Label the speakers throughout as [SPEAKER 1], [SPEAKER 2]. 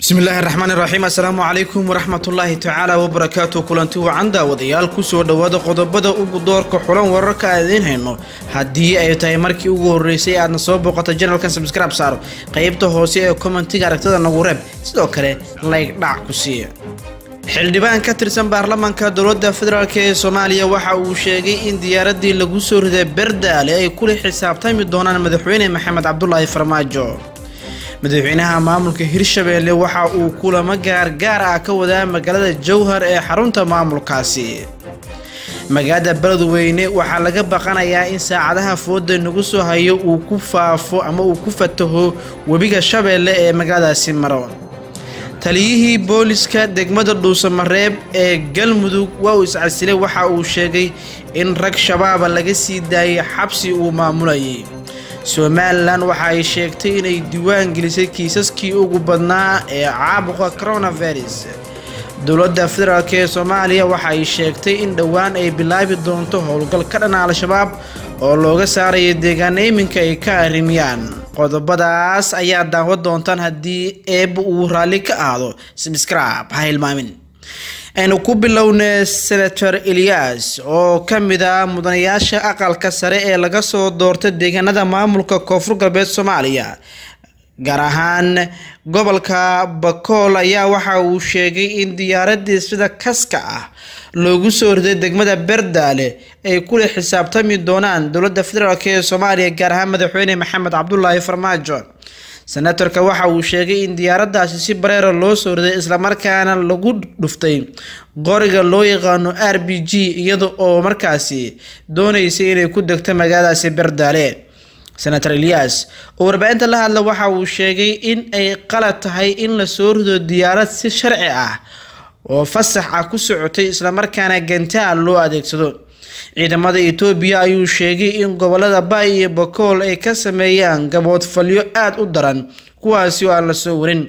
[SPEAKER 1] bismi illaahi raxmaan iraxiim assalaamu calaykum waraxmatullaahi tacaala wabarakaatu kulanti wacan daawadayaal kusoo dhowaada qodobada ugu doorka xulan wararka aan idiin hayno haddii ay tahay markii ugu horreysay aadna soo booqato janalkan sabscribe saaro qeybta hoose ee kommentiga aragtada nagu reeb sidoo kale layg dhac ku siiya xildhibaan ka tirsan baarlamaanka dowladda federaalk ee soomaaliya waxa uu sheegay in diyaaradii lagu soo riday berdaale ay kula xisaabtami doonaan madaxweyne maxamed cabdulaahi farmaajo madaxweynaha maamulka hirshabeelle waxa uu kulamo gaargaar ah ka wadaa magaalada jowhar ee xarunta maamulkaasi magaalada beledweyne waxaa laga baqanayaa in saacadaha fooda nagu soo hayo uu ku faafo ama uu ku fataho webiga shabeelle ee magaaladaasi maro taliyihii booliska degmada dhuusamareeb ee galmudug waa uu iscasilay waxa uu sheegay in rag shabaaba laga sii daayay xabsi uu maamulayay somalilan waxa ay sheegtay inay diiwaan gelisay kiisaskii ugu badnaa ee caabuqa coronavirus dowladda federaalk ee soomaaliya waxa ay sheegtay in dhowaan ay bilaabi doonto howlgal ka dhana al-shabaab oo looga saarayo deegaana iminka ay ka arrimiyaan qodobadaas ayaa daawo doontaan haddii eebba uu raalli ka aado sbscribe ha hilmaamin aynu ku bilownay senator eliyas oo ka mid ah mudanayaasha aqalka sare ee laga soo doortay deegaanada maamulka koonfur galbeed soomaaliya gaar ahaan gobolka bakool ayaa waxa uu sheegay in diyaaradii sida kaska ah loogu soo riday degmada berdaale ay kula xisaabtami doonaan dowladda federaalk ee soomaaliya gaar ahaan madaxweyne maxamed cabdulaahi farmaajo senatorka waxa uu sheegay in diyaaradaasi si bareera loo soo riday islamarkaana lagu dhuftay qoriga loo yaqaano r b g iyada oo markaasi dooneysay inay ku degto magaaladaasi berdaale senator eliyas oo warbaahinta la hadla waxa uu sheegay in ay qalad tahay in la soo rido diyaarad si sharci ah oo fasax ah ku socotay islamarkaana gantaal loo adeegsado ciidamada etoobiya ayuu sheegay in gobolada baay iyo bakool ay ka sameeyaan gaboodfalyo aada u daran kuwaasi oo aan la soo warin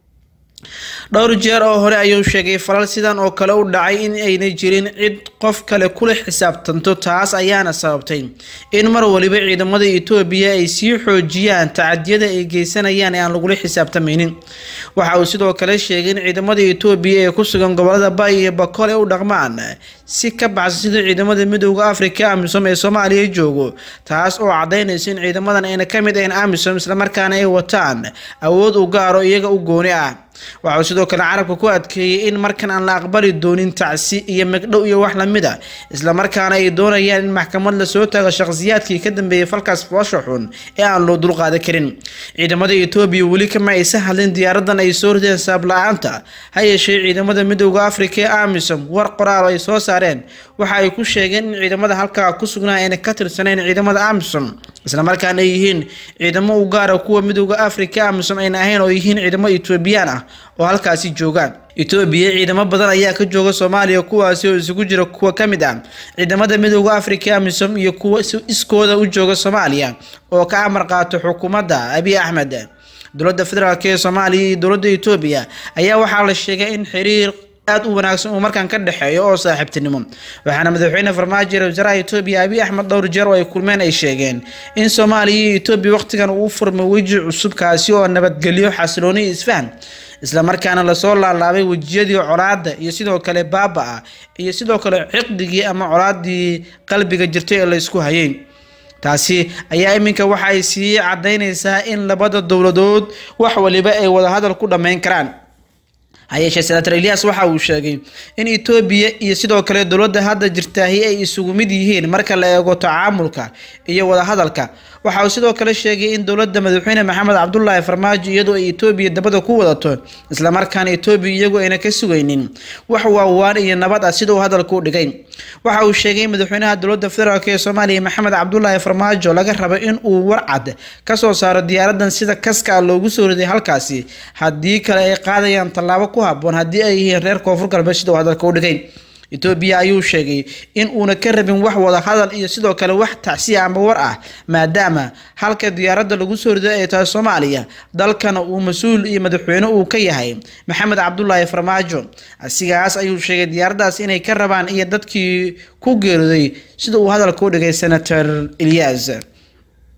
[SPEAKER 1] dhowr jeer oo hore ayuu sheegay falal sidan oo kale u dhacay in ayna jirin cid qof kale kula xisaabtanto taas ayaana sababtay in mar waliba ciidamada etoobiya ay sii xoojiyaan tacadiyada ay geysanayaan ee aan lagula xisaabtamaynin waxa uu sidoo kale sheegay in ciidamada etoobiya ee ku sugan gobolada baay iyo bakool ay u dhaqmaan si ka baxsan sida ciidamada midooda afrika amisom ee soomaaliya joogo taas oo cadaynaysa in ciidamadan ayna ka mid ahayn amisom islamarkaana ay wataan awood u gaaro iyaga u gooni ah waxauu sidoo kale carabka ku adkeeyey in markan aan la aqbali doonin tacsi iyo magdhow iyo wax lamid a islamarkaana ay doonayaan in maxkamad lasoo taago shaqhsiyaadkii ka dambeeyay falkaas foosha xun ee aan loo dulqaadan karin ciidamada etoobiya weli kama aysa hadlin diyaaradan ay soo rideen saabla-aanta ha yeeshee ciidamada midooda afrika ee amisom war qoraal ay soo saareen waxa ay ku sheegeen in ciidamada halkaa ku sugnaa ayna ka tirsaneyn ciidamada amisom islamarkaana ay yihiin ciidamo u gaara kuwa midooda afrika amisom ayna ahayn oo yihiin ciidamo etoobiyaan ah oo halkaasi joogaan etoobiya ciidamo badan ayaa ka jooga soomaaliya kuwaasi oo isugu jira kuwa ka mid ah ciidamada midooda afrika amisom iyo kuwa iskooda u jooga soomaaliya oo ka amar qaato xukuumadda abiy axmed dowladda federaalk ee soomaaliya iyo dowladda etoobiya ayaa waxaa la sheegay in xiriir aada u wanaagsan uu markaan ka dhexeeyo oo saaxiibtinimo waxaana madaxweyne farmaajo ra wasaaraha etoobiya abiy axmed dhowr jeer oo ay kulmeen ay sheegeen in soomaaliya iyo etoobiya waqtigan uu furmay weji cusub kaasi oo nabadgelyo xasilooni iyo isfahan islamarkaana lasoo laalaabay wejiyadii colaada iyo sidoo kale baaba-a iyo sidoo kale ciqdigii ama colaadii qalbiga jirtay ee laysku hayay taasi ayaa iminka waxa ay sii cadaynaysaa in labada dowladood wax waliba ay wadahadal ku dhammayn karaan hayeeshee senator eliyas waxa uu sheegay in etoobiya iyo sidoo kale dowladda hadda jirtaahi ay isugu mid yihiin marka la eego tacaamulka iyo wadahadalka waxa uu sidoo kale sheegay in dowladda madaxweyne maxamed cabdulaahi farmaajo iyadoo ay etoobiya dabada ku wadato islamarkaana etoobiya iyagu ayna ka sugaynin wax waawaan iyo nabad ah sida uu hadalka u dhigay waxa uu sheegay in madaxweynaha dowladda federaalk ee soomaaliya maxamed cabdulaahi farmaajo laga rabo in uu warcad kasoo saaro diyaaradan sida kaska ah loogu soo riday halkaasi haddii kale ay qaadayaan tallaabo ku haboon haddii ay yihiin reer koonfur galbeed sida uu hadalka u dhigay etoobiya ayuu sheegay in uuna ka rabin wax wada hadal iyo sidoo kale wax tacsiya ama war ah maadaama halka diyaaradda lagu soo riday ay tahay soomaaliya dalkana uu mas-uul iyo madaxweyne uu ka yahay maxamed cabdulaahi farmaajo asigaas ayuu sheegay diyaaraddaas inay ka rabaan iyo dadkii ku geeriday sida uu hadalka u dhigay senator eliyas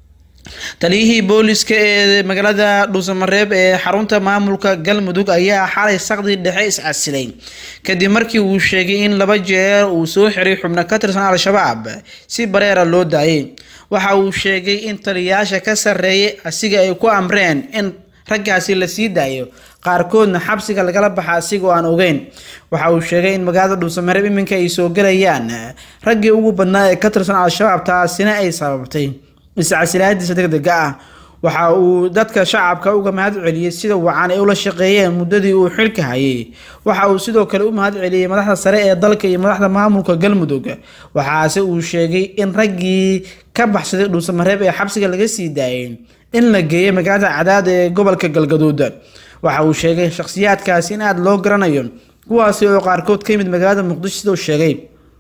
[SPEAKER 1] taliyihii booliska ee magaalada dhuusamareeb ee xarunta maamulka galmudug ayaa xalay saqdii dhexe iscasilay kadib markii uu sheegay in laba jeer uu soo xiray xubno ka tirsan al-shabaab si bareera loo daayay waxa uu sheegay in taliyayaasha ka sarreeyay asiga ay ku amreen in raggaasi la sii daayo qaarkoodna xabsiga lagala baxa asigoo aan ogeyn waxa uu sheegay in magaalada dhuusamareeb iminka ay soo gelayaan raggii ugu badnaa ee ka tirsan al-shabaab taasina ay sababtay iscasilaadiisa degdega ah waxa uu dadka shacabka uga mahad celiyey sida wacan ay ula shaqeeyeen muddadii uu xilka hayay waxa uu sidoo kale u mahad celiyey madaxda sare ee dalka iyo madaxda maamulka galmudug waxaase uu sheegay in raggii ka baxsaday dhuusamareeb ee xabsiga laga sii daayay in la geeyay magaalada cadaad ee gobolka galgaduud waxa uu sheegay shakhsiyaadkaasi in aada loo garanayo kuwaasi oo qaarkood ka yimid magaalada muqdisho sidau sheegay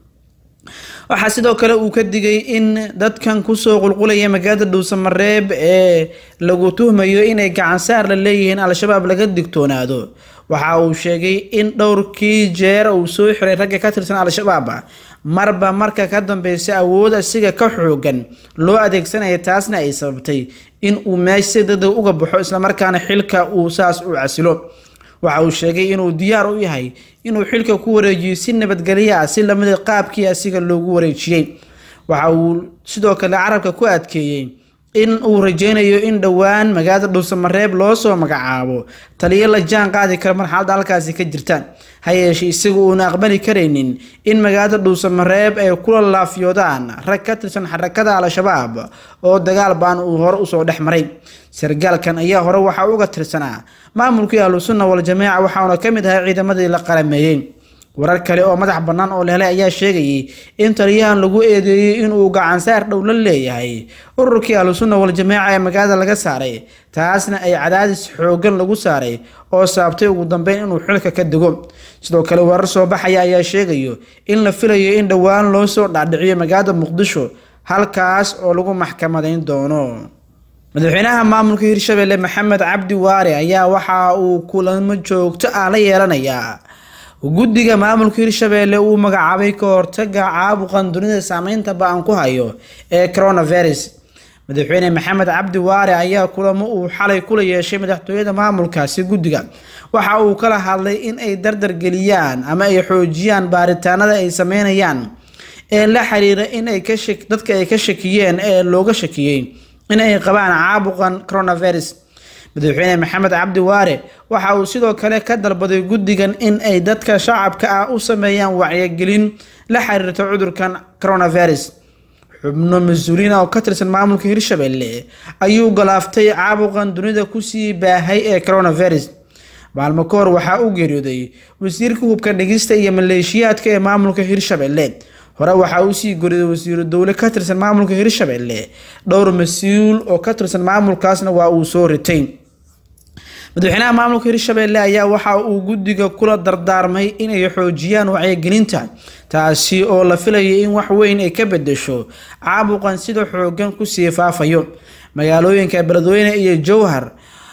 [SPEAKER 1] waxaa sidoo kale uu ka digay in dadkan kusoo qulqulaya magaalada dhuusamareeb ee lagu tuhmayo inay gacansaar la leeyihiin al-shabaab laga digtoonaado waxa uu sheegay in dhowrkii jeer uu soo xiray ragga ka tirsan al-shabaab marba marka ka dambeysa awood asiga ka xoogan loo adeegsanaya taasna ay sababtay in uu meesha si degdeg uga baxo islamarkaana xilka uu saas u casilo waxa uu sheegay inuu diyaar u yahay inuu xilka ku wareejiyo si nabadgelyo ah si lamida qaabkii asiga loogu wareejiyey waxa uu sidoo kale carabka ku adkeeyey in uu rajeynayo in dhowaan magaalada dhuusamareeb loo soo magacaabo taliyo la jaan qaadi kara marxaladda halkaasi ka jirta ha yeeshee isagu uuna aqbali karaynin in magaalada dhuusamareeb ay kula laafyoodaan rag ka tirsan xarakada al-shabaab oo dagaal baan uu hore usoo dhex maray sargaalkan ayaa hore waxaa uga tirsanaa maamulkii ahlusunna wal-jamaaca waxauna ka mid ahay ciidamadii la qalameeyey warar kale oo madax bannaan oo la helay ayaa sheegayay in taliyahan lagu eedeeyey inuu gacansaar dhow la leeyahay ururkii ahlusunna wal-jamaaca ee magaalada laga saaray taasna ay cadaadis xoogan lagu saaray oo saabtay ugu dambeyn inuu xilka ka dego sidoo kale warar soo baxaya ayaa sheegayo in la filayo in dhowaan loo soo dhaadhiciyo magaalada muqdisho halkaas oo lagu maxkamadayn doono madaxweynaha maamulka hirshabelle maxamed cabdi waare ayaa waxa uu kulamo joogto ah la yeelanayaa guddiga maamulka hirshabelle uu magacaabay ka hortaga caabuqan dunida saameynta ba-an ku hayo ee coronavirus madaxweyne maxamed cabdi waare ayaa kulamo uu xalay kula yeeshay madaxtooyada maamulkaasi guddiga waxa uu kala hadlay in ay dardargeliyaan ama ay xoojiyaan baaritaanada ay sameynayaan ee la xiriira in ay ka dadka ay ka shakiyeen ee looga shakiyey in ay qabaan caabuqan coronavirus madaxweyne maxamed cabdi waare waxa uu sidoo kale ka dalbaday guddigan in ay dadka shacabka ah u sameeyaan wacyigelin la xiriirta cudurkan coronavirus xubno mas-uuliin oo ka tirsan maamulka hirshabelle ayuu galaaftay caabuqan dunida kusii baahay ee coronavirus maalmo ka hor waxaa u geeriyooday wasiirka hubka dhigista iyo maleeshiyaadka ee maamulka hirshabelle hore waxaa usii goriyay wasiiru dowle ka tirsan maamulka hirshabelle dhowr mas-uul oo ka tirsan maamulkaasna waa uu soo ritay madaxweynaha maamulka hirshabelle ayaa waxa uu guddiga kula dardaarmay inay xoojiyaan wacyigelinta taasi oo la filayay in wax weyn ay ka bedesho caabuqan sida xoogan kusii faafayo magaalooyinka beledweyne iyo jowhar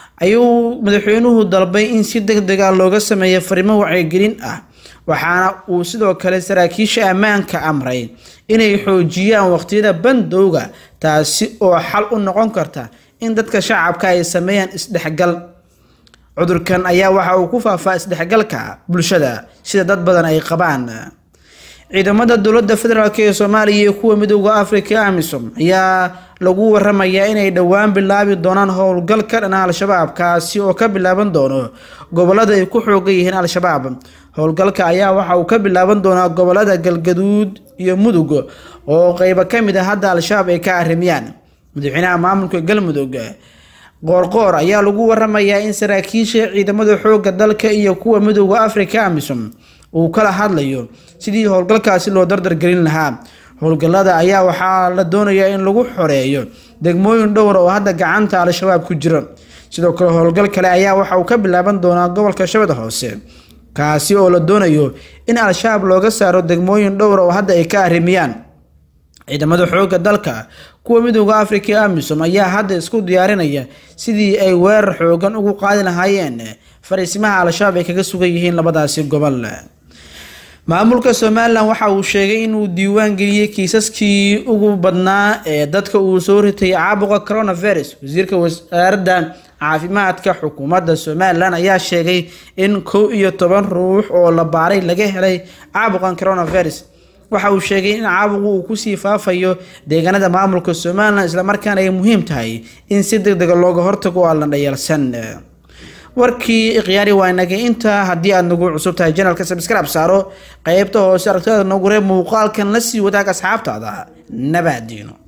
[SPEAKER 1] ayuu madaxweynuhu dalbay in si deg deg ah looga sameeyo farimo wacyigelin ah waxaana uu sidoo kale saraakiisha ammaanka amray inay xoojiyaan waqtiyada bandowga taasi oo xal u noqon karta in dadka shacabka ay sameeyaan isdhexgal cudurkan ayaa waxa uu ku faafaa isdhexgalka bulshada sida dad badan ay qabaan ciidamada dowladda federaalk ee soomaaliya iyo kuwa midooda africa amisom ayaa lagu waramayaa inay dhowaan bilaabi doonaan howlgal ka dhana al-shabaab kaasi oo ka bilaaban doono gobolada ay ku xoogan yihiin al-shabaab howlgalka ayaa waxa uu ka bilaaban doonaa gobolada galgaduud iyo mudug oo qeybo ka mid a hadda al-shabaab ay ka arimiyaan madaxweynaha maamulka galmudug qoorqoor ayaa lagu waramayaa in saraakiisha ciidamada xooga dalka iyo kuwa midooda africa amisom uu kala hadlayo sidii howlgalkaasi loo dardargelin lahaa howlgallada ayaa waxaa la doonayaa in lagu xoreeyo degmooyin dhowr oo hadda gacanta al-shabaab ku jira sidoo kale howlgal kale ayaa waxa uu ka bilaaban doonaa gobolka shabeed hoose kaasi oo la doonayo in al-shabaab looga saaro degmooyin dhowr oo hadda ay ka arrimiyaan ciidamada xoogga dalka kuwa midooda africa amisom ayaa hadda isku diyaarinaya sidii ay weerar xoogan ugu qaadi lahaayeen fariisimaha al-shabaab ay kaga sugan yihiin labadaasi gobol maamulka somalilan waxa uu sheegay inuu diiwaan geliyey kiisaskii ugu badnaa ee dadka uu soo ritay caabuqa coronavirus wasiirka wasaaradda caafimaadka xukuumadda somalilan ayaa sheegay in kow iyo toban ruux oo la baaray laga helay caabuqan coronavirus waxa uu sheegay in caabuqu uu kusii faafayo deegaanada maamulka somalilan islamarkaana ay muhiim tahay in si deg dega looga hortago oo aan la dhayalsan warkii ikhyaari waa inagay intaa haddii aad nagu cusub tahay janalka sabskrab saaro qeybta hoose aragtida nagu reeb muuqaalkan la sii wadaag asxaabtaada nabaadiino